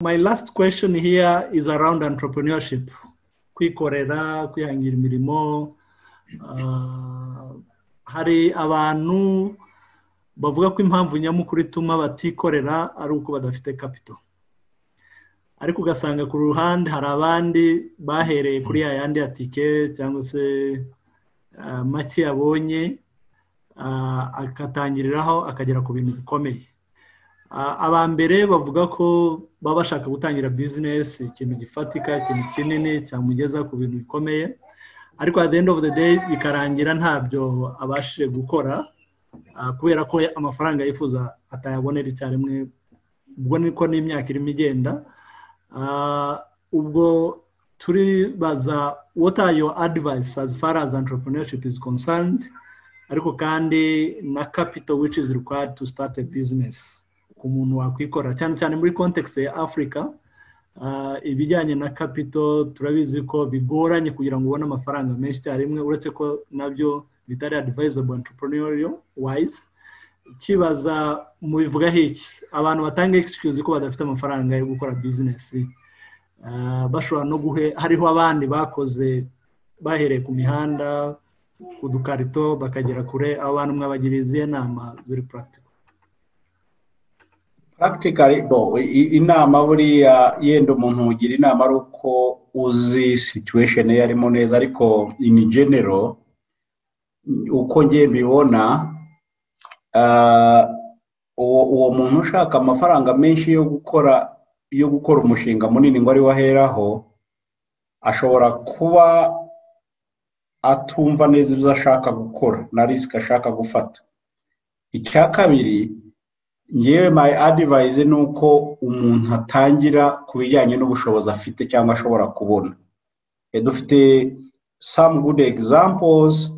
my last question here is around entrepreneurship kwikorera kwihangira imirimo hari abantu bavuga ko impamvu nyamukuru ituma batikorera ari uko badafite kapito ariko ugasanga ku ruhande hari abandi bahereye kuri ya yandi ya tike cyangwa se make yabonye agatangiriraho akagera ku bintu bikomeye aba mbere bavuga ko baba bashaka gutangira bizinesi ikintu gifatika ikintu kinini cyamugeza ku bintu bikomeye ariko at the end of the day bikarangira ntabyo abashije gukora kubera ko amafaranga yifuza atayabonera icyarimwe ubwo niko n'imyaka irimo igenda ubwo turibaza what are your advice as far as entrepreneurship is concerned ariko kandi na capital which is required to start a business ku muntu wakwikora cyane cyane muri kontekisi ya afurika ibijyanye na kapito turabizi ko bigoranye kugira ngo ubone amafaranga menshi icyarimwe uretse ko nabyo bitari advisable entrepreneurial wise ukibaza mu bivugaho iki abantu batanga excuse ko badafite amafaranga yo gukora bizinesi bashobora no guhe hariho abandi bakoze bahereye ku mihanda ku dukarito bakagera kure abantu mwabagiriye izihe nama ziri practical practically bo inama buriya yenda umuntu ugira inama ari uko uzi situation ye arimo neza ariko in general uko nge mbibona uwo muntu ushaka amafaranga menshi yo gukora yo gukora umushinga munini ngo ariwe aheraho ashobora kuba atumva neza ibyo ashaka gukora na risiki ashaka gufata icya kabiri yewe mayi adivayize ni uko umuntu atangira ku bijyanye n'ubushobozi afite cyangwa ashobora kubona dufite samu gudu egizampozi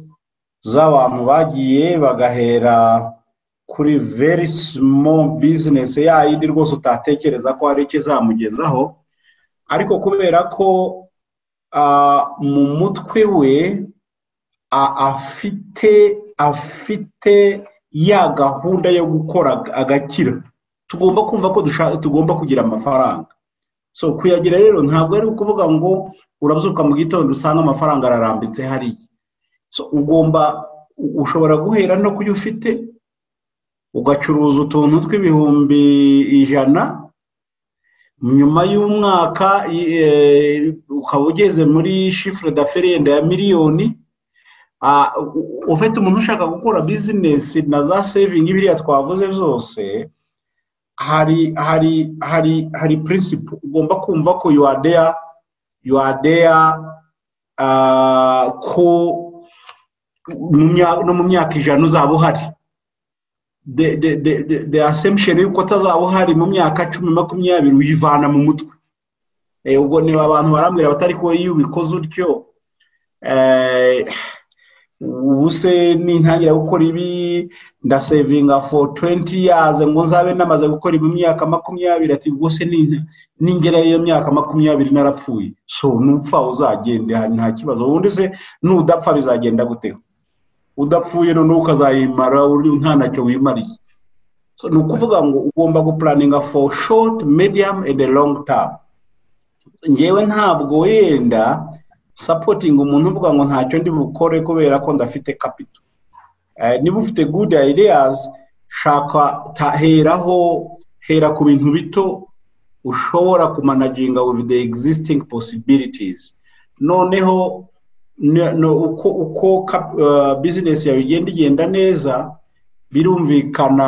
z'abantu bagiye bagahera kuri veri simo bizinesi yayindi rwose utatekereza ko hari icyo izamugezaho ariko kubera ko mu mutwe we afite afite ya gahunda yo gukora agakira tugomba kumva ko tugomba kugira amafaranga so kuyagira rero ntabwo ari ukuvuga ngo urabyuka mu gitondo usanga amafaranga ararambitse hariya so ugomba ushobora guhera no kuyo ufite ugacuruza utuntu tw'ibihumbi ijana nyuma y'umwaka ukaba ugeze muri shifure daferenda ya miliyoni ufite umuntu ushaka gukora bizinesi na za sevingi biriya twavuze zose hari hari hari hari purinsipu ugomba kumva ko yuwadeya yuwadeya ko no mu myaka ijana uzaba uhari de asemsheni y'uko atazaba uhari mu myaka cumi makumyabiri uyivana mu mutwe ubwo niba abantu barambwira batari ko iyo ubikoze utyo ubu se nintangira gukora ibi ndasevinga for twenty years ngo nzabe namaze gukora mu myaka makumyabiri ati ubwo se ningera iyo myaka makumyabiri narapfuye so nupfa uzagende nta kibazo ubundi se nudapfa bizagenda gute udapfuye noneho ukazayimara nta nacyo wimariye so ni ukuvuga ngo ugomba gupuraninga for short medium and long term ngewe ntabwo wenda sapotinga umuntu uvuga ngo ntacyo ndi bukore kubera ko ndafite kapito niba ufite good ideas shaka heraho hera ku bintu bito ushobora kumanaginga with the existing possibilities noneho uko uko bizinesi yawe igenda igenda neza birumvikana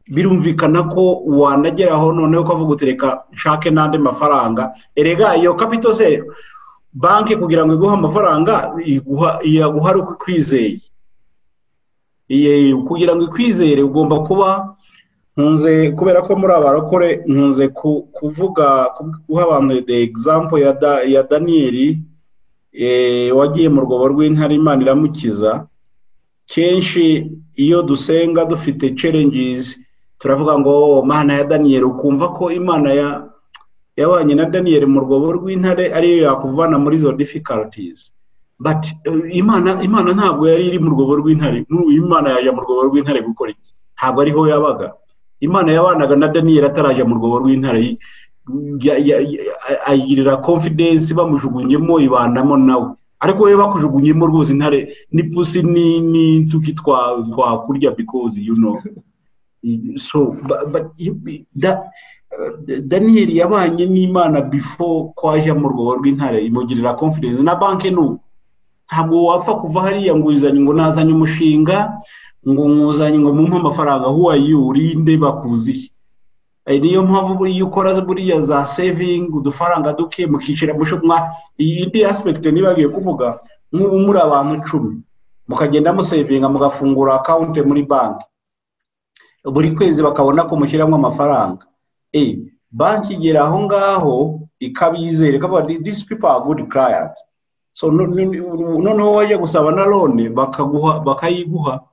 birumvikana ko wanageraho noneho ukavuga uti reka nshake n'andi mafaranga erega iyo kapito se banki kugira ngo iguhe amafaranga iyaguha ari uko ikwizeye kugira ngo ikwizere ugomba kuba nkunze kubera ko muri abarokore nkunze kuvuga guha abantu de egizampo ya daniyeli wagiye mu rwobo rw'intare imana iramukiza kenshi iyo dusenga dufite cerengizi turavuga ngo mana ya daniyeli ukumva ko imana ya yabanye na daniyeli mu rwobo rw'intare ariyo yakuvana muri izo difikaritizi bati imana ntabwo yari iri mu rwobo rw'intare imana yajya mu rwobo rw'intare gukora iki ntabwo ariho yabaga imana yabanaga na daniyeli atarajya mu rwobo rw'intare ya- ya- ya- ayigirira confidence bamujugunyemo ibandamo nawe ariko we bakujugunyemo rwose intare ni pusi ni n'inzuki twa- twakurya because you know so but, but you, that, daniel yabanye n'imana before ko ajya mu rwobo rw'intare imugirira confidence na banki n'ubu ntabwo wapfa kuva hariya ngo uzanye ngo nazanye umushinga ngo mwuzanye ngo mumpe amafaranga who are you urinde bakuziye Eh, niyo mpamvu buriya ukora buriya za saving udufaranga duke mukicira musho mwa iyi ndi aspect nibagiye kuvuga nk'ubu muri abantu icumi mukagenda musavinga mugafungura account muri banki buri kwezi bakabona ko mushyiramo amafaranga eh banki igera aho ngaho ikabizera ikavuga these people are good clients so no- no- noneho wajya gusaba na lone bakaguha bakayiguha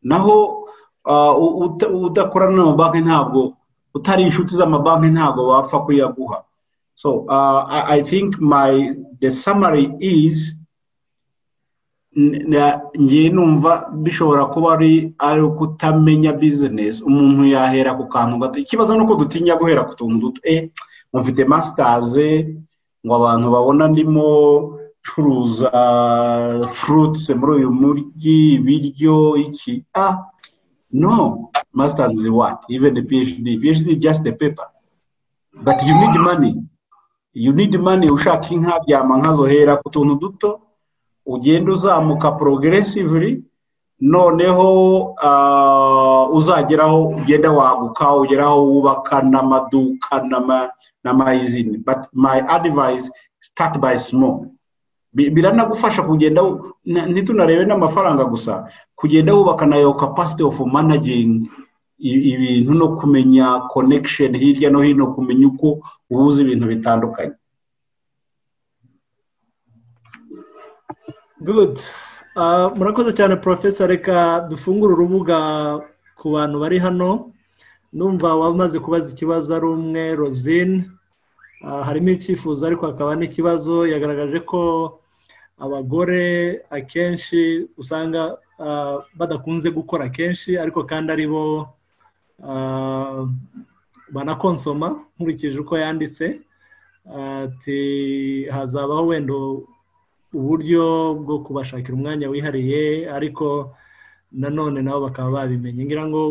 naho ah, u- uta- udakorana n'amabanki ntabwo utari inshuti z'amabanki ntabwo bapfa kuyaguha so ah, I, i think my the summary is n- na- ngiye numva bishobora kuba ari ari ukutamenya business umuntu yahera ku kantu gato ikibazo ni uko dutinya guhera ku tuntu duto eh mufite masters ngo abantu babona ndimo curuza fruits muri uyu mujyi ibiryo iki ah No, masters is what? Even the PhD. PhD is just a paper. But you need money. You need money ushaka inka byama nkazohera ku tuntu duto ugenda uzamuka progressively noneho ah, uzageraho ugenda waguka ugeraho wubaka n'amaduka n'ama- n'amayizini but my advice start by small Bi- biranagufasha kugenda wu- na- ntitunarebe n'amafaranga gusa kugenda wubaka nayo capacity of managing i- ibintu no kumenya connection hirya no hino kumenya uko uhuza ibintu bitandukanye good Ah, murakoze cyane profesa reka dufungure urubuga ku bantu bari hano numva wamaze kubaza ikibazo ari umwe rozine Ah, harimo icyifuzo ariko hakaba n'ikibazo yagaragaje ko abagore akenshi usanga ah, badakunze gukora kenshi ariko kandi ari bo ah, banakonsoma nkurikije uko yanditse ati hazabaho wenda uburyo bwo kubashakira umwanya wihariye ariko nanone nabo bakaba babimenye ngira ngo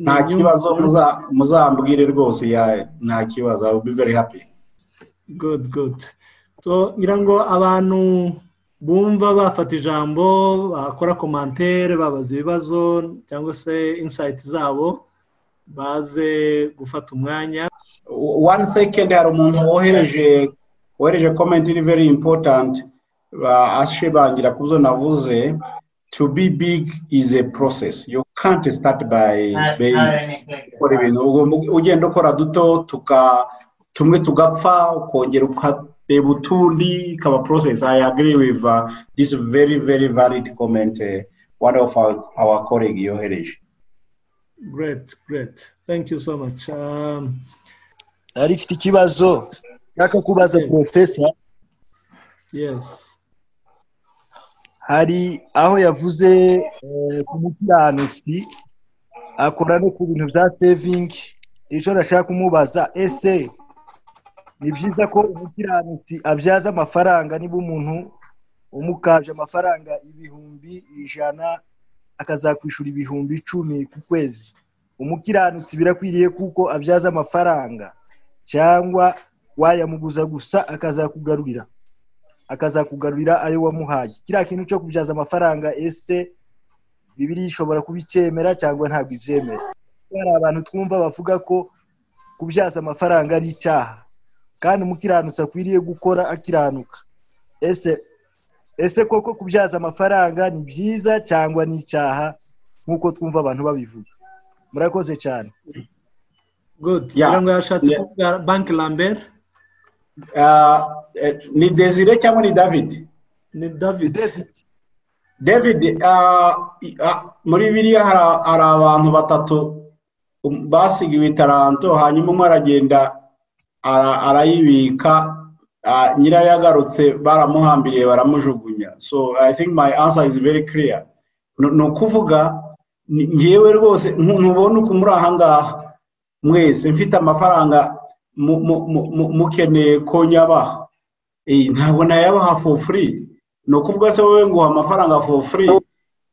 nta kibazo muza- muzambwire rwose ya- nta kibazo I will be very happy good good so ngira ngo abantu bumva bafata ijambo bakora komantere babaza ibibazo cyangwa se insayiti zabo baze gufata umwanya one second hari umuntu wohereje wohereje comment iri very important ba- ashimangira ku byo navuze to be big is a process you can't start by by gukora ibintu ugomba ugenda ukora duto tuka tumwe tugapfa ukongera ukareba utundi ikaba process i agree with uh, this very very valid comment uh, one of our, our colleague yohereje great great thank you so much um, nari ifite ikibazo nshaka kubaza Okay. porofesa yes hari aho yavuze eh, ku mukiranutsi akora no ku bintu bya sevingi nicyo ndashaka kumubaza ese ni byiza ko umukiranutsi abyaza amafaranga niba umuntu umukabye amafaranga ibihumbi ijana akazakwishura ibihumbi icumi ku kwezi umukiranutsi birakwiriye kuko abyaza amafaranga cyangwa wayamuguza gusa akazakugarurira akazakugarurira ayo wamuhaye kiriya kintu cyo kubyaza amafaranga ese bibiri ishobora kubicyemera cyangwa ntabwo ibyemera Kuko hari abantu twumva bavuga ko kubyaza amafaranga ari icyaha kandi umukiranutsi akwiriye gukora akiranuka ese ese koko kubyaza amafaranga ni byiza cyangwa ni icyaha nk'uko twumva abantu babivuga murakoze cyane good Yeah. ngira ngo yashatse Yeah. kuvuga banki lambert uh, eh, ni desire cyangwa ni david ni david david ah, i- ah, muri biriya hari- hari abantu batatu um, basigiwe itaranto hanyuma umwe aragenda ara- arayibika ah, nyirayo agarutse baramuhambiriye baramujugunya so i think my answer is very clear Ni- ni ukuvuga ni- ngewe rwose ntu- ntubona uko muri aha ngaha mwese mfite amafaranga mu- mu- mu- mu- mukeneye ko nyabaha Eh, ntabwo nayabaha for free ni ukuvuga se wowe nguha amafaranga for free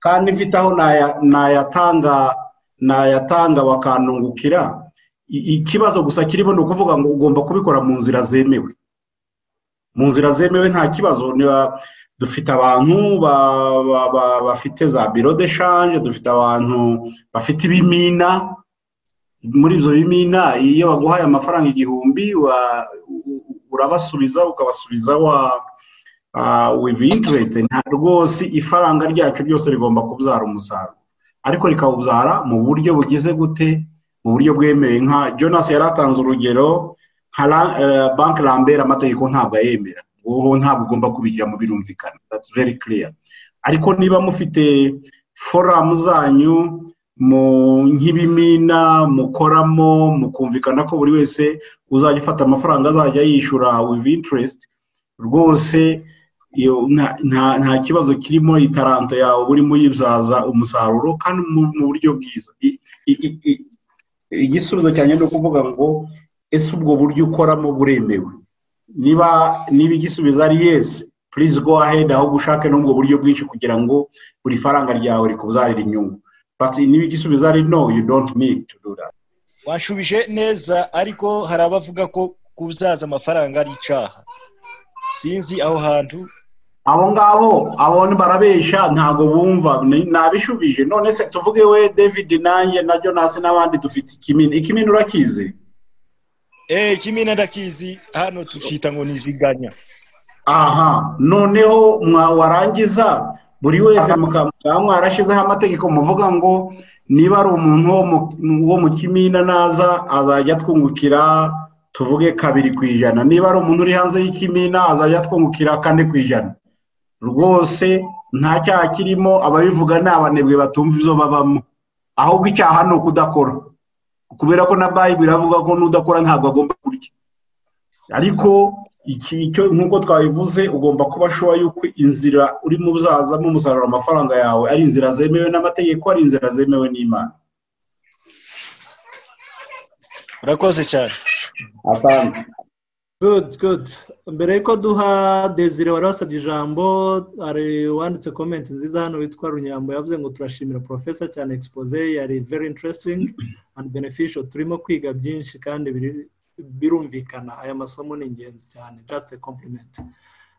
kandi mfite aho naya- nayatanga nayatanga bakanungukira I- ikibazo gusa kirimo ni ukuvuga ngo ugomba kubikora mu nzira zemewe mu nzira zemewe nta kibazo niba dufite abantu ba- ba- ba- bafite za biro de shanje dufite abantu bafite ibimina muri ibyo bimina iyo baguhaye amafaranga igihumbi wa- u- u- urabasubiza ukabasubiza wa ah, with interest nta rwose ifaranga ryacu ryose rigomba kubyara umusaruro ariko rikawubyara mu buryo bugize gute mu buryo bwemewe nka jonas yari atanze urugero nka ra- eh, banki rambera amategeko ntabwo ayemera wowe ntabwo ugomba kubijya mu birumvikana that's very clear ariko niba mufite foramu zanyu mu nk'ibimina mukoramo mukumvikana ko buri wese uzajya ufata amafaranga azajya yishyura with interest rwose iyo nta- nta nta kibazo kirimo itaranto yawe urimo uyibyaza umusaruro kandi mu mu buryo bwiza I- i- i- i- igisubizo cyanjye ni ukuvuga ngo ese ubwo buryo ukoramo buremewe niba niba igisubizo ari yesi purize go ahedi ahubwo ushake n'ubwo buryo bwinshi kugira ngo buri faranga ryawe rikubyarire inyungu bati niba igisubizo ari no you don't need to do that washubije neza ariko hari abavuga ko kubyaza amafaranga ari icyaha sinzi aho hantu abo ngabo abo ni barabesha ntabwo bumva ni- nabishubije none se tuvuge we david nanjye na jonas n'abandi dufite ikimina ikimina urakizi eee kimwe ndakizi hano tucyita ngo niziganya aha noneho mwa- warangiza buri wese mukaba mwarashyizeho amategeko muvuga ngo niba ari umuntu wo mu- wo mu kimina naza azajya twungukira tuvuge kabiri ku ijana niba ari umuntu uri hanze y'ikimina azajya twungukira kane ku ijana rwose nta cyaha kirimo ababivuga ni abanebwe batumva ibyo babamo ahubwo icyaha ni ukudakora kubera ko na bayibiri iravuga ko n'udakora ntabwo agomba kurya ariko iki icyo nk'uko twabivuze ugomba kuba shuwa y'uko inzira urimo uzazamo umusaruro amafaranga yawe ari inzira zemewe n'amategeko ari inzira zemewe n'imana urakoze cyane asante good good mbere yuko duha desire wari wasabye ijambo hari uwanditse komenti nziza hano witwa runyambo yavuze ngo turashimira porofesa cyane expose yari very interesting and beneficial turimo kwiga byinshi kandi biri- birumvikana aya masomo ni ingenzi cyane just a compliment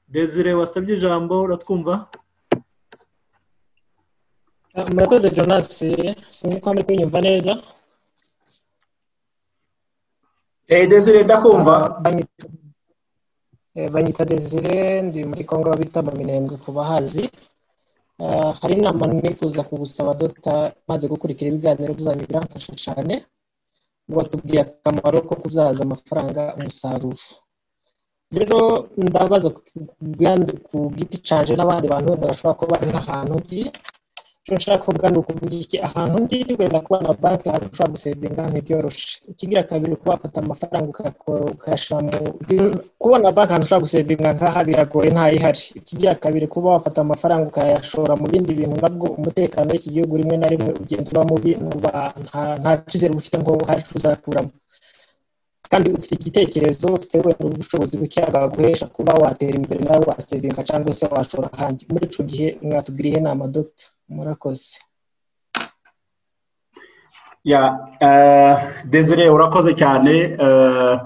desire wasabye ijambo uratwumva Ah, murakoze jonas sinzi ko muri kunyumva neza eee desire ndakumva Banyita- eh, banyita desire ndi muri kongo bita minembwe ku bahazi Ah, hari inama nifuza kugusaba dota maze gukurikira ibiganiro byanyu biramfasha cyane watubwiye akamaro ko kubyaza amafaranga umusaruro rero ndabaza ku bwandu- ku giti canje n'abandi bantu wenda bashobora kuba bari nk'ahantu ndi icyo nshaka kuvuga ni ukuvuga iki ahantu ndi wenda kuba na banki ahantu ushobora gusevinga ntibyoroshye ikigira kabiri kuba wafata amafaranga ukayakora ukayashyira mu zin- kubona banki ahantu ushobora gusevinga nk'aha biragoye ntayihari ikigira kabiri kuba wafata amafaranga ukayashora mu bindi bintu nabwo umutekano w'iki gihugu rimwe na rimwe ugenda uba mubi nuba nta- nta cyizere ufite ngo hari icyo uzakuramo kandi ufite igitekerezo ufite wenda ubushobozi buke bwaguhesha kuba watera imbere nawe wasevinga cyangwa se washora ahandi muri icyo gihe mwatubwiriye inama dogita murakoze ya eh, desire urakoze cyane eh,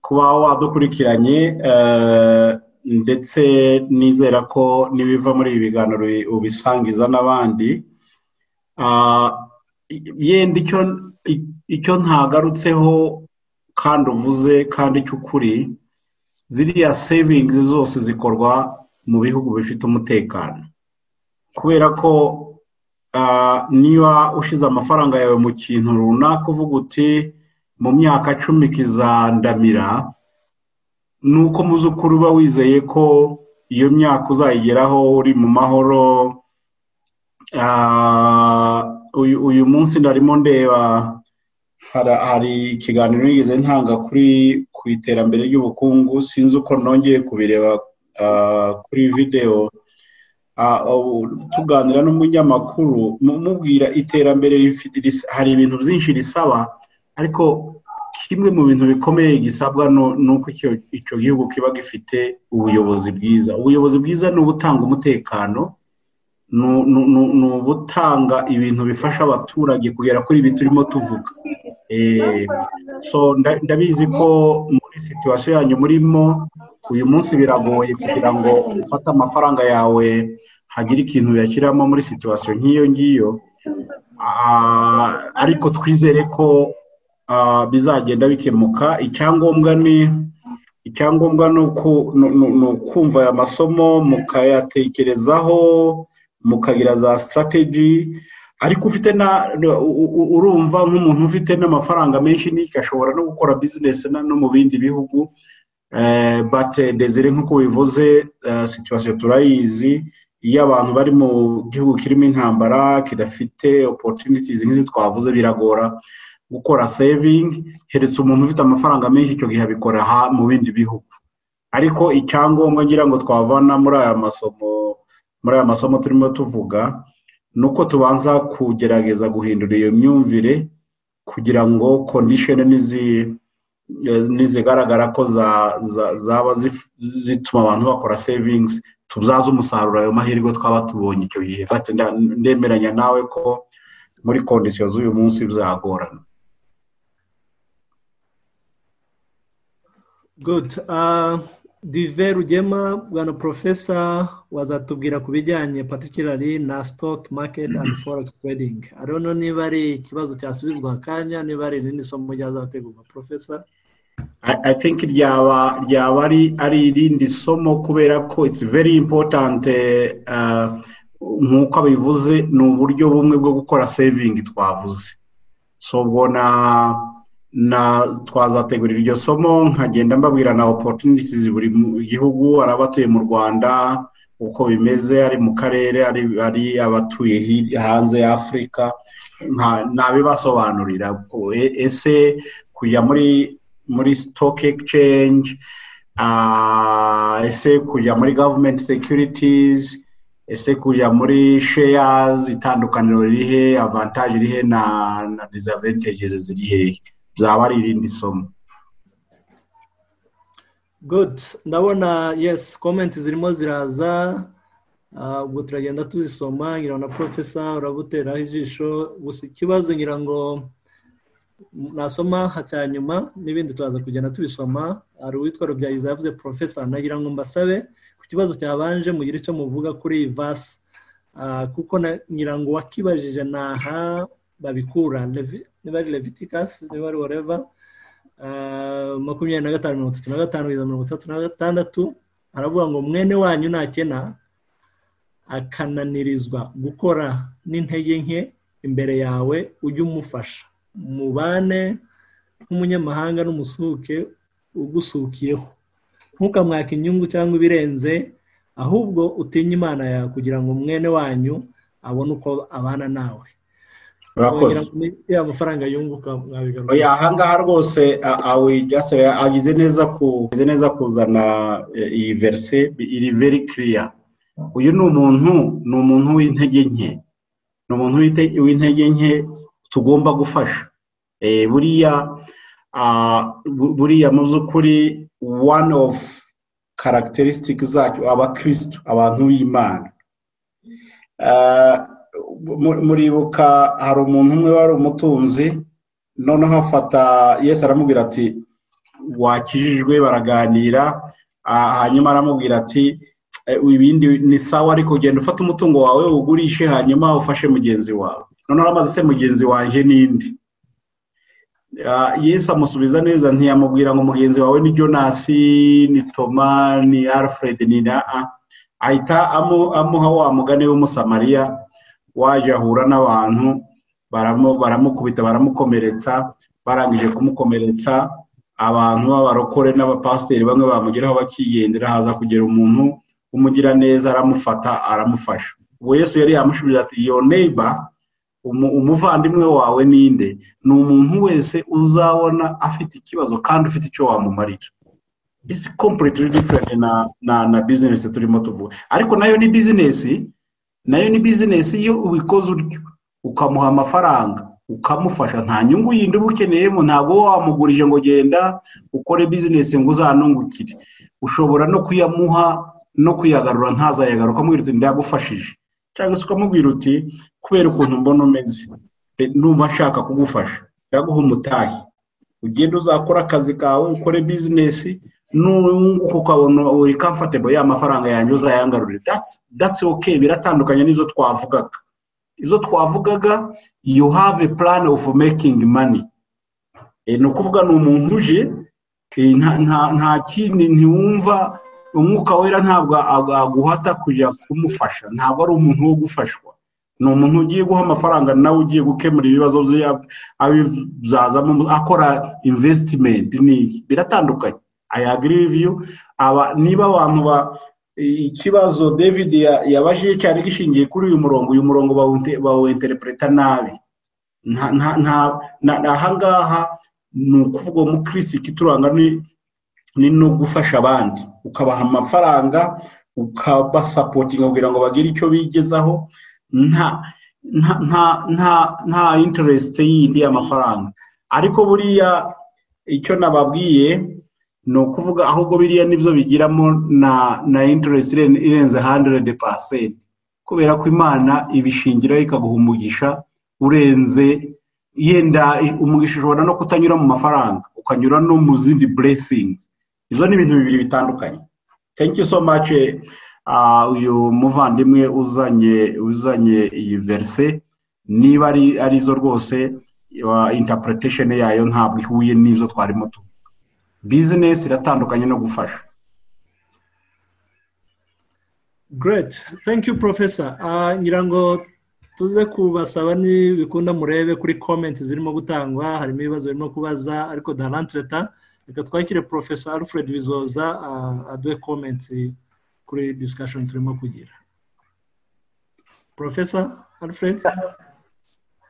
kuba wadukurikiranye eh, ndetse nizera ko n'ibiva muri ibi biganiro ubi- ubisangiza n'abandi Ah, i- yenda icyo i- icyo ntagarutseho kandi uvuze kandi cy'ukuri ziriya savings zose zikorwa mu bihugu bifite umutekano kubera ko ah, niba ushize amafaranga yawe mu kintu runaka uvuga uti mu myaka cumi kizandamira ni uko mu by'ukuri uba wizeye ko iyo myaka uzayigeraho uri mu mahoro Ah, uyu uyu munsi ndarimo ndeba hara- hari ikiganiro nigeze ntanga kuri ku iterambere ry'ubukungu sinzi uko nongeye kubireba ah, kuri videwo Ah, ubu tuganira n'umunyamakuru mu- mubwira iterambere rifi- ris- hari ibintu byinshi risaba ariko kimwe mu bintu bikomeye gisabwa nuko icyo gihugu kiba gifite ubuyobozi bwiza ubuyobozi bwiza ni ubutanga umutekano ni ubutanga ibintu bifasha abaturage kugera kuri ibi turimo tuvuga ndabizi ko muri situwasiyo yanyu murimo uyu munsi biragoye kugira ngo ufate amafaranga yawe hagire ikintu uyashyiramo muri situwasiyo nk'iyo ngiyo ariko twizere ko bizagenda bikemuka icyangombwa ni icyangombwa ni ukumva aya masomo mukayatekerezaho mukagira za sitarategi ariko ufite na urumva nk'umuntu ufite n'amafaranga menshi n'iki ashobora no gukora bizinesi no mu bindi bihugu bate desire nk'uko bivuze situwasiyo turayizi iyo abantu bari mu gihugu kirimo intambara kidafite opotunitizi nk'izi twavuze biragora gukora sevingi heretse umuntu ufite amafaranga menshi icyo gihe abikora mu bindi bihugu ariko icyangombwa ngira ngo twavana muri aya masomo muri aya masomo turimo tuvuga ni uko tubanza kugerageza guhindura iyo myumvire kugira ngo kondisheni ntizigaragara ko zaba zituma abantu bakora sevingisi tubyaze umusaruro ayo mahirwe twaba tubonye icyo gihe ndemeranya nawe ko muri kondisiyo z'uyu munsi bizagorana good dive rugema bwana profesa wazatubwira ku bijyanye particularly na stock market and forex trading ariko niba ari ikibazo cyasubizwa akanya niba ari irindi somo ryazategurwa profesa i think ryaba ryaba ari irindi somo kubera ko it's very important nk'uko abivuze ni uburyo bumwe bwo gukora sevingi twavuze so ubwo na na twazategurira iryo somo nkagenda mbabwira na opotunitizi buri gihugu ari abatuye mu rwanda uko bimeze ari mu karere ari abatuye hanze ya afurika ntabibasobanurira ese kujya muri muri sitoke egisicenge ese kujya muri gavumenti sekiritizi ese kujya muri sheyazi itandukaniro rihe avantaje irihe na na disavantages ziri hehe byaba ari irindi somo good ndabona yes komenti zirimo ziraza ubwo turagenda tuzisoma ngira na profesa urabuteraho ijisho gusa ikibazo ngira ngo nasoma cya nyuma n'ibindi turaza kugenda tubisoma hari uwitwa rubyayiza yavuze profesa nagira ngo mbasabe ku kibazo cyabanje mugire icyo muvuga kuri iyi vasi kuko ngira ngo wakibajije naha babikura niba ari levitikasi niba ari wareva makumyabiri na gatanu mirongo itatu na gatanu kugeza mirongo itandatu na gatandatu aravuga ngo mwene wanyu nakena akananirizwa gukora n'intege nke imbere yawe ujye umufasha mubane nk'umunyamahanga n'umusuke ugusukiyeho ntukamwake inyungu cyangwa ibirenze ahubwo utinye imana yawe kugira ngo mwene wanyu abone uko abana nawe amafaranga yunguka mwabigaruka ahangaha rwose agize neza agize neza kuzana iyi verise iri veri kiriya uyu ni umuntu ni umuntu w'intege nke ni umuntu w'intege nke tugomba gufasha buriya buriya mu by'ukuri one of karagiterisitike zacyo abakirisitu abantu b'imana muribuka hari umuntu umwe wari umutunzi noneho afata yesi aramubwira ati wakijijwe baraganira hanyuma aramubwira ati ibindi ni sawa ariko ugenda ufata umutungo wawe ugurishe hanyuma ufashe mugenzi wawe noneho aramaze se mugenzi wanjye n'indi yesi amusubiza neza ntiyamubwira ngo mugenzi wawe ni jonasi ni toma ni alfred ni na a ahita amuha wa mugani w'umusamariya waje ahura n'abantu baramukubita baramukomeretsa barangije kumukomeretsa abantu b'abarokore n'abapasiteri bamwe bamugeraho bakigendera haza kugera umuntu umugira neza aramufata aramufasha ubu yesu yari yamushubije ati yo neiba umuvandimwe wawe ninde ni umuntu wese uzabona afite ikibazo kandi ufite icyo wamumarira isi kompuriti diferenti na bizinesi turimo tuvuga ariko nayo ni bizinesi nayo ni bizinesi iyo ubikoze utyo ukamuha amafaranga ukamufasha nta nyungu yindi uba ukeneyemo ntabwo wowe wamugurije ngo genda ukore bizinesi ngo uzanungukire ushobora no kuyamuha no kuyagarura ntazayagaruka amubwira uti ndagufashije cyangwa se ukamubwira uti kubera ukuntu mbona umeze numva nshaka kugufasha ndaguha umutahi ugenda uzakora akazi kawe ukore bizinesi nunguka ukabona uri kamfatebo ya mafaranga yanjye uzayangarurira datsi oke biratandukanye n'izo twavugaga izo twavugaga you have a plan of making money ni ukuvuga ni umuntu uje nta kindi ntiwumva umwuka wera ntabwo aguhata kujya kumufasha ntabwo ari umuntu wo gufashwa ni umuntu ugiye guha amafaranga nawe ugiye gukemura ibibazo bye abizazamo akora invesitimenti biratandukanye ayagiriviyu aba niba abantu ba ikibazo david yabajije cyari gishingiye kuri uyu murongo uyu murongo bawuwenterepereta nabi ahangaha ni ukuvuga umukirisi kituranga ni no gufasha abandi ukabaha amafaranga ukabasapotinga kugira ngo bagire icyo bigezaho nta interesite yindi y'amafaranga ariko buriya icyo nababwiye ni ukuvuga ahubwo biriya nibyo bigiramo na na interest irenze handeredi pasenti kubera ko imana ibishingiraho ikaguha umugisha urenze yenda umugisha ushobora no kutanyura mu mafaranga ukanyura no mu zindi buresingi izo ni ibintu bibiri bitandukanye you so much uyu muvandimwe uzanye uzanye iyi verise niba ari arizo rwose interpretation yayo ntabwo ihuye n'izo twarimo tuba bizinesi iratandukanye no gufasha great thank you professor ngira ngo tuze kubasaba bikunda murebe kuri komenti zirimo gutangwa harimo ibibazo birimo kubaza ariko darantireta reka twakire professor alfred bizoza aduhe komenti kuri disikashoni turimo kugira professor alfred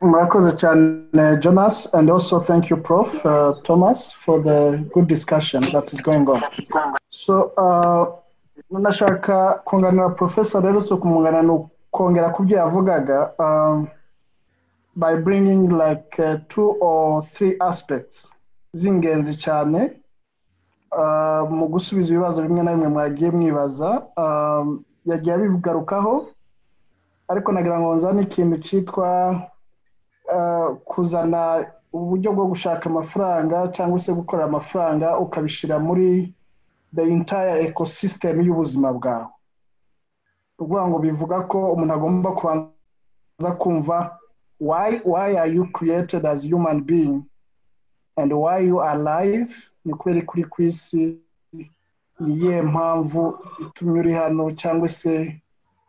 Murakoze cyane Jonas and also thank you Prof uh, Thomas for the good discussion that is going on. So uh, nashaka kunganira Professor rero so kumungana no kongera ku byo yavugaga um, by bringing like uh, two or three aspects z'ingenzi cyane uh, mu gusubiza ibibazo bimwe na bimwe mwagiye mwibaza um, yagiye abigarukaho ariko nagira ngo nzane ikintu cyitwa kuzana uburyo bwo gushaka amafaranga cyangwa se gukorera amafaranga ukabishyira muri the entire ecosystem y'ubuzima bwawe ukuvuga ngo bivuga ko umuntu agomba kubanza kumva why why are you created as human being and why you are alive ni kubera kuri ku isi ni iyihe mpamvu itumye uri hano cyangwa se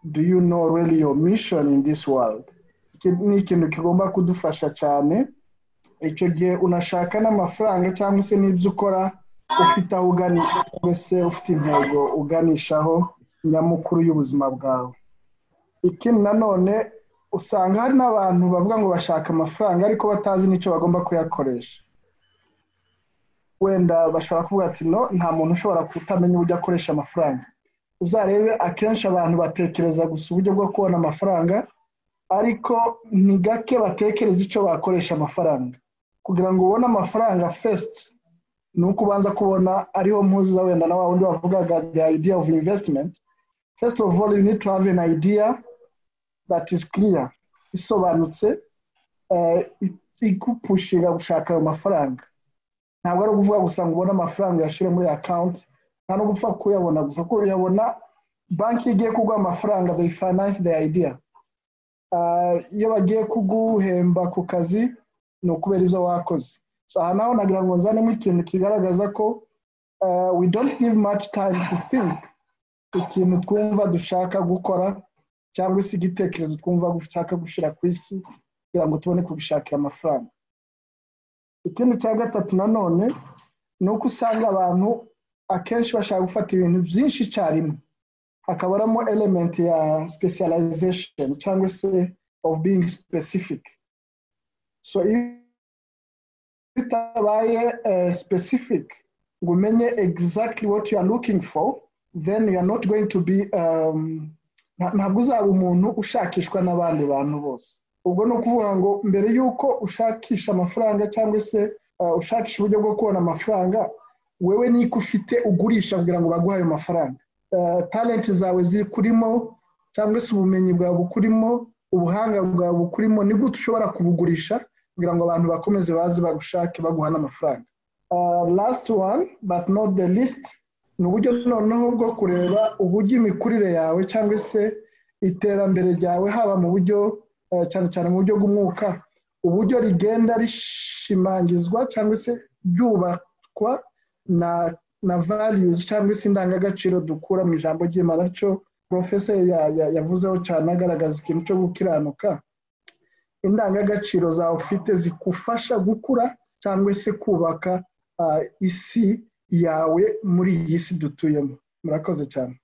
do you know really your mission in this world ni ikintu kigomba kudufasha cyane icyo gihe unashaka n'amafaranga cyangwa se n'ibyo ukora ufite aho uganisha cyangwa se ufite intego uganishaho nyamukuru y'ubuzima bwawe ikindi nanone usanga hari n'abantu bavuga ngo bashaka amafaranga ariko batazi n'icyo bagomba kuyakoresha wenda bashobora kuvuga ati no nta muntu ushobora kutamenya uburyo akoresha amafaranga uzarebe akenshi abantu batekereza gusa uburyo bwo kubona amafaranga ariko ni gake batekereza icyo bakoresha amafaranga kugira ngo ubone amafaranga fesiti ni uko ubanza kubona ariho mpuza wenda na wa wundi wavugaga the idea of investment first of all you need to have an idea that is clear isobanutse igupushinga gushaka ayo mafaranga ntabwo ari ukuvuga gusa ngo ubone amafaranga uyashyire muri akawunti nta no gupfa kuyabona gusa kuko uyabona banki igiye kuguha amafaranga they finance the idea iyo bagiye kuguhemba ku kazi ni ukubera ibyo wakoze aha naho nagira ngo nzanemo ikintu kigaragaza ko we don't give much time to think ikintu twumva dushaka gukora cyangwa se igitekerezo twumva dushaka gushyira ku isi kugira ngo tubone kubishakira amafaranga ikindi cya gatatu nanone ni uko usanga abantu akenshi bashaka gufata ibintu byinshi icyarimwe hakaba harimo element ya specialization cyangwa se of being specific so iyo utabaye uh, specific ngo umenye exactly what you are looking for then you are not going to be um, ntabwo uzaba umuntu ushakishwa n'abandi bantu bose ubwo ni ukuvuga ngo mbere y'uko ushakisha amafaranga cyangwa se ushakisha uburyo bwo kubona amafaranga wewe niko ufite ugurisha kugira ngo baguhe ayo mafaranga talenti zawe zikurimo cyangwa se ubumenyi bwawe bukurimo ubuhanga bwawe bukurimo ni gute ushobora kubugurisha kugira ngo abantu bakomeze baze bagushake baguha n'amafaranga last one but not the least ni uburyo noneho bwo kureba uburyo imikurire yawe cyangwa se iterambere ryawe haba mu buryo cyane cyane mu buryo bw'umwuka uburyo rigenda rishimangizwa cyangwa se ryubakwa na na values cyangwa se indangagaciro dukura mu ijambo ry'imana cyo porofesa yavuzeho cyane agaragaza ikintu cyo gukiranuka indangagaciro zawe ufite zigufasha gukura cyangwa se kubaka isi yawe muri iyi si dutuyemo murakoze cyane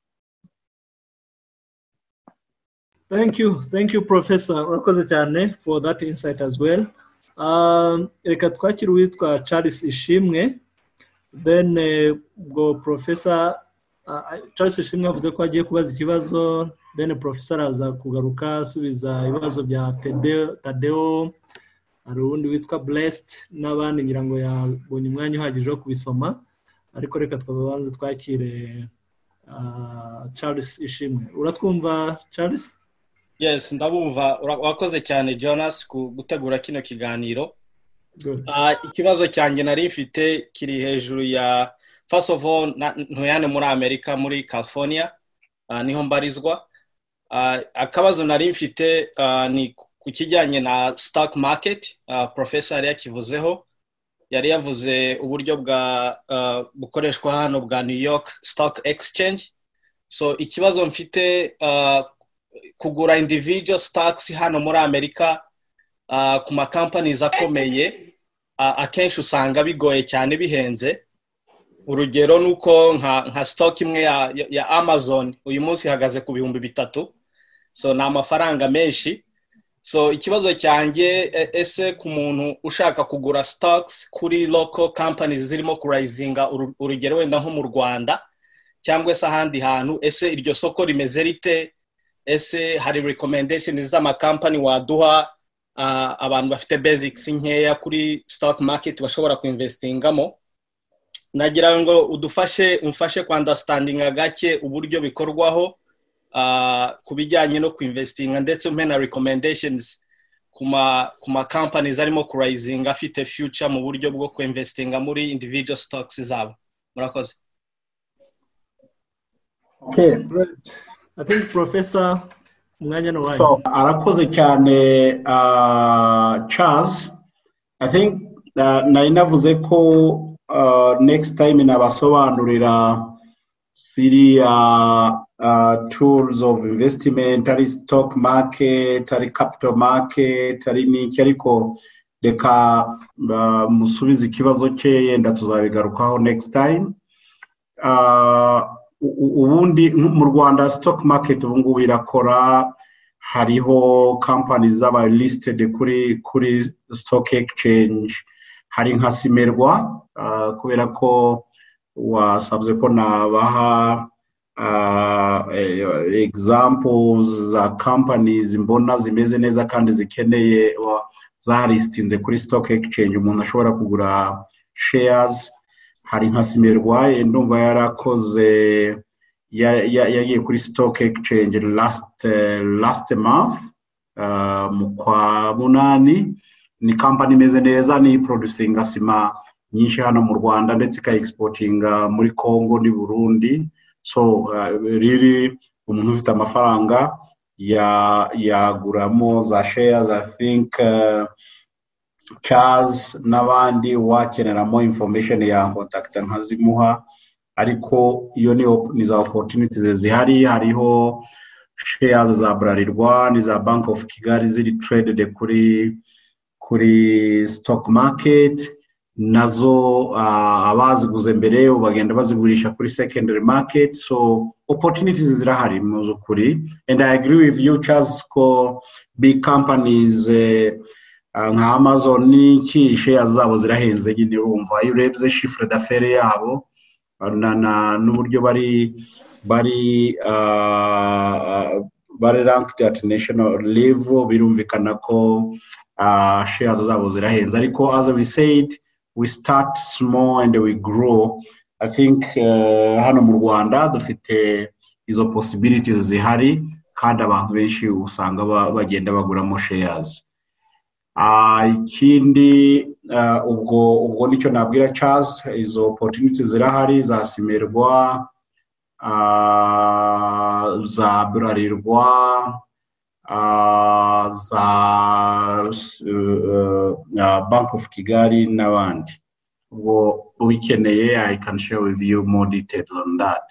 Thank you, thank you, Professor Urakoze cyane for that insight as well. Reka twakire uwitwa Charles Ishimwe, then ubwo Professor Charles Ishimwe yavuze ko agiye kubaza ikibazo, then Professor araza kugaruka asubiza ibibazo bya Tadeo, hari uwundi witwa Blessed n'abandi ngira ngo yabonye umwanya uhagije wo kubisoma, ariko reka twabanze twakire Charles Ishimwe. Uratwumva Charles? yes ndabumva urakoze cyane jonas ku gutegura kino kiganiro ikibazo cyanjye nari mfite kiri hejuru ya first of all ntuyane muri amerika muri california niho mbarizwa akabazo nari mfite ni ku kijyanye na stock market porofesa yari yakivuzeho yari yavuze uburyo bwa bukoreshwa hano bwa new york stock exchange so ikibazo mfite kugura individual stocks hano muri amerika ku makampanizi akomeye akenshi usanga bigoye cyane bihenze urugero ni uko nka stock imwe ya amazon uyu munsi ihagaze ku bihumbi bitatu so ni amafaranga menshi so ikibazo cyanjye ese ku muntu ushaka kugura stocks kuri local companies zirimo kurayizinga urugero wenda nko mu rwanda cyangwa se ahandi hantu ese iryo soko rimeze rite ese hari recommendation z'amakampani waduha abantu bafite basics nkeya kuri stock market bashobora kuinvestingamo nagira ngo udufashe umfashe kwandastandinga gake uburyo bikorwaho ku bijyanye no kuinvestinga ndetse umpe na recommendations ku makampanizi arimo kurayizinga afite future mu buryo bwo kuinvestinga muri individual stocks zabo murakoze I think Professor Munganyana Wai. So, arakoze cyane uh, Charles. I think uh, nari navuze ko uh, next time nabasobanurira siriya uh, tools of investment ari stock market ari capital market ari niki ariko reka uh, musubize ikibazo cye yenda tuzabigarukaho next time uh, ubundi mu rwanda stock market ubu ngubu irakora hariho kampani z'aba listed kuri kuri stock exchange hari nka simerwa kubera ko wasabye ko nabaha examples za companies mbona zimeze neza kandi zikeneye zaristinze kuri stock exchange umuntu ashobora kugura shares hari nka simerwa ndumva yarakoze yagiye kuri stock exchange last last month mu kwa munani ni kampani imeze neza ni producinga sima nyinshi hano mu rwanda ndetse ikayiexportinga muri congo ni burundi so riri umuntu ufite amafaranga yaguramo za shares i think Charles n'abandi wakeneramo information ya kontakita nkazimuha ariko iyo ni za opportunities zihari hariho shares za Bralirwa ni za Bank of Kigali ziri traded kuri kuri stock market nazo uh, abaziguze mbere bagenda bazigurisha kuri secondary market so opportunities zirahari mu zukuri and I agree with you Charles ko big companies uh, nka amazon n'iki sheya zabo zirahenze nyine urumva iyo urebye shifure dafere yabo n'uburyo bari bari bari ranked at national level birumvikana ko uh, shares zabo zirahenze ariko as we said we start small and we grow i think uh, hano mu rwanda dufite izo possibilities zihari kandi abantu benshi usanga bagenda baguramo shares ikindi ubwo ubwo nicyo nabwira Charles izo opportunities zirahari za simerwa za burarirwa za bank of kigali n'abandi ubwo ubikeneye i can share with you more detail on that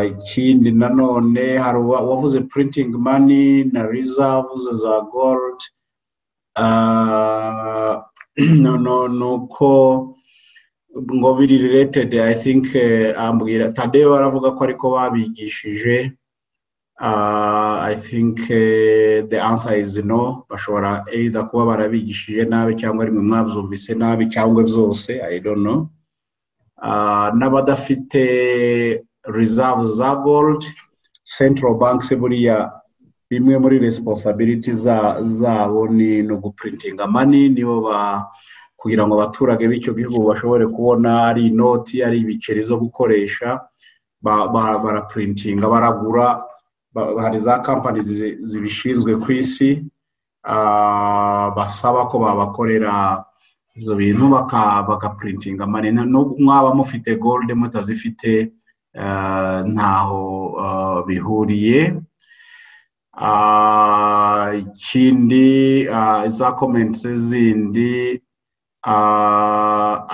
ikindi nanone hari uwavuze printing money na reserves za gold nuko ngo biri related i think ambwira tadeyo aravuga ko ariko babigishije i think the answer is no bashobora either kuba barabigishije nabi cyangwa rimwe mwabyumvise nabi cyangwa byose i don't know n'abadafite reserve za gold central banks buriya bimwe muri responsibility zabo ni no guprintinga mani nibo ba kugira ngo abaturage b'icyo gihugu bashobore kubona ari inoti ari ibiceri zo gukoresha baraprintinga baragura hari za kampani zibishinzwe ku isi basaba ko babakorera ibyo bintu bagaprintinga mani mwaba mufite gold mutazifite ntaho bihuriye ikindi za komenti zindi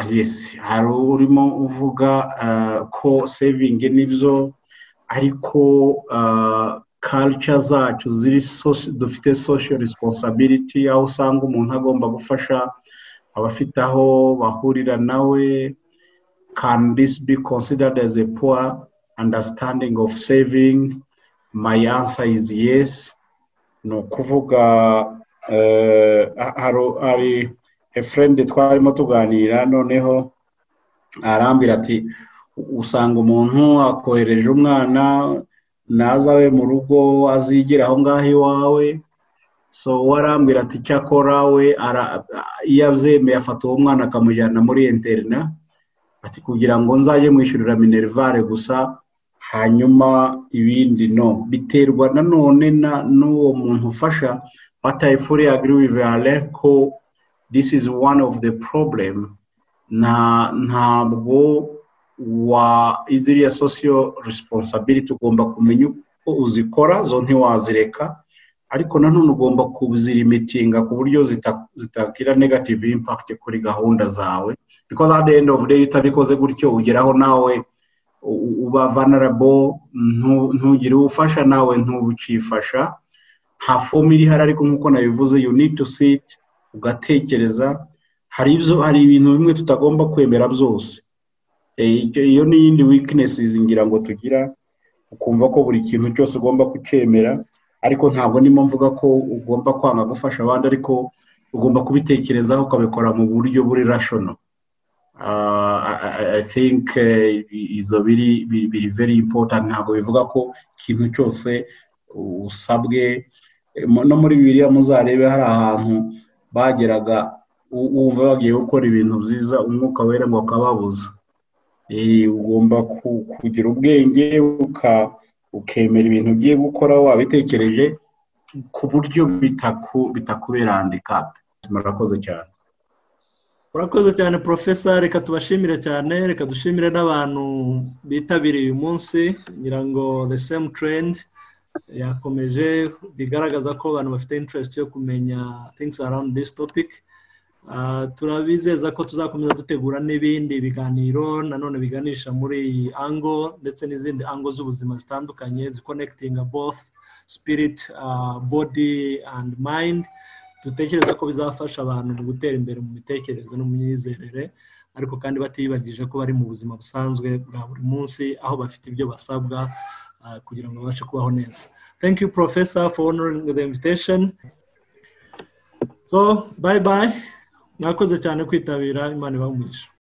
yesi hari urimo uvuga ko sevingi nibyo ariko karica zacu ziri dufite sosho risiposabiriti aho usanga umuntu agomba gufasha abafite aho bahurira nawe can this be considered as a poor understanding of saving my answer is yes ni ukuvuga hari a friend twarimo tuganira noneho arambwira ati usanga umuntu akohereje umwana nazawe mu rugo azigira aho ngaho iwawe so warambwira ati cyakora we iyo abyemeye afata uwo mwana akamujyana muri interina ati kugira ngo nzajye mwishyurira minerivare gusa hanyuma ibindi no biterwa nanone n'uwo muntu ufasha batayifuriye agiriwivare ko this is one of the problem ntabwo wa iziriya sosiyo resiponsabiriti ugomba kumenya uko uzikora zo ntiwazireka ariko nanone ugomba kuzirimitinga ku buryo zitagira negative impact kuri gahunda zawe because at the end of the day utabikoze gutyo ugeraho nawe uba vulnerable ntugire ufasha nawe ntubucifasha nta fomu iri hari ariko nk'uko nabivuze you need to sit ugatekereza hari ibyo hari ibintu bimwe tutagomba kwemera byose iyo ni iyindi weaknesses ngira ngo tugira ukumva ko buri kintu cyose ugomba kucyemera ariko ntabwo nimo mvuga ko ugomba kwanga gufasha abandi ariko ugomba kubitekerezaho ukabikora mu buryo buri rashono i think izo biri very important ntabwo bivuga ko ikintu cyose usabwe no muri bibiriya muzarebe hari ahantu bageraga wumva bagiye gukora ibintu byiza umwuka wera ngo akababuza ugomba kugira ubwenge ukemera ibintu ugiye gukora wabitekereje ku buryo bitakubera handikapu murakoze cyane urakoze cyane porofesa reka tubashimire cyane reka dushimire n'abantu bitabiriye uyu munsi ngira ngo the same trend yakomeje bigaragaza ko abantu bafite interest yo kumenya things around this topic turabizeza ko tuzakomeza dutegura n'ibindi biganiro nanone biganisha muri iyi ango ndetse n'izindi ango z'ubuzima zitandukanye zikonekitinga both spirit body and mind dutekereza ko bizafasha abantu mu gutera imbere mu mitekerereze no mu myizerere ariko kandi batiyibagije ko bari mu buzima busanzwe bwa buri munsi aho bafite ibyo basabwa kugira ngo babashe kubaho neza thank you professor for honoring the invitation so bye bye mwakoze cyane kwitabira imana ibaha umugisha